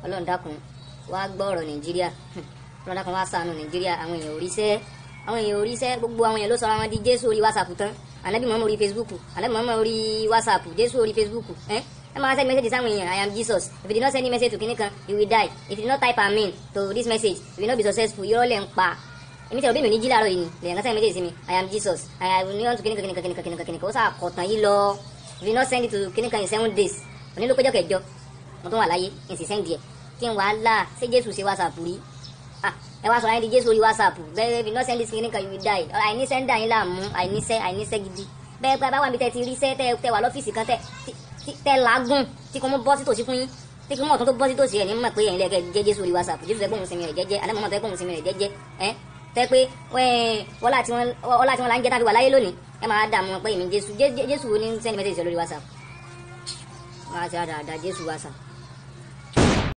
ọlọ́run dákun wá gbọ́ ọ̀rọ̀ nàìjíríà ọlọ́run dákun wá ṣàánú nàìjíríà àwọn èèyàn oríṣẹ́ àwọn èèyàn oríṣẹ́ gbogbo àwọn èèyàn ló sọ àwọn di jésù orí whatsapp tán ànábì mọ́mọ́ orí facebook ànábì mọ́mọ́ orí whatsapp jésù orí facebook ẹ́ ẹ máa send message sáwọn èèyàn i am jesus if you did not send me message to kìnìkan you will die if you did not type amen to this message you will not be successful irọ́ lẹ̀ ń pa èmi tẹ̀rọ bí mi ò ní jí láàárọ̀ yìí ni lèyàn kan send message sí mi i am jesus i will not to kìnìkan kìnìkan kìnìkan kìnìkan kìnìkan ó sà kọ̀tàn yìí lọ if you did not send it to kìnìkan in seven days òní ló péjọ kẹjọ mo tún wà láyé n sì send yẹ kí n wàá là ṣé jésù ṣe whatsapp rí ah ẹ wá sọ ayé di jésù orí whatsapp bẹ́ẹ̀ if you not send this kìnìkan you will die àìní sẹ́ńdà yín láàmú àìní sẹ́ àìní sẹ́ gidi bẹ́ẹ̀ bá wà mí tẹ́ ti rí sẹ́ tẹ́ tẹ́ wà lọ́fíìsì kan tẹ́ tẹ́ làágùn tí kò mú bọ́ sí tòsí fún yín tí kò mú ọ̀tún tó bọ́ sí tòsí ẹ̀ ní mọ̀ pé ẹ̀yin lẹ́kẹ̀ jẹ́ jésù orí whatsapp jésù tẹ́ gbóhùn sinmi rẹ̀ jẹ́jẹ́ alẹ́ mọ̀mọ́ tẹ́ gbóhùn sinmi rẹ̀ jẹ́jẹ́ ẹ́ tẹ́ pé ọlá tí wọ́n la ń jẹ́ tàbí wà láyé lónìí ẹ máa dààmú pé èmi jésù jésù wo ní sẹ́ni mẹ́tẹ̀ẹ̀sì lórí whatsapp máa ṣe àdàdà jésù whatsapp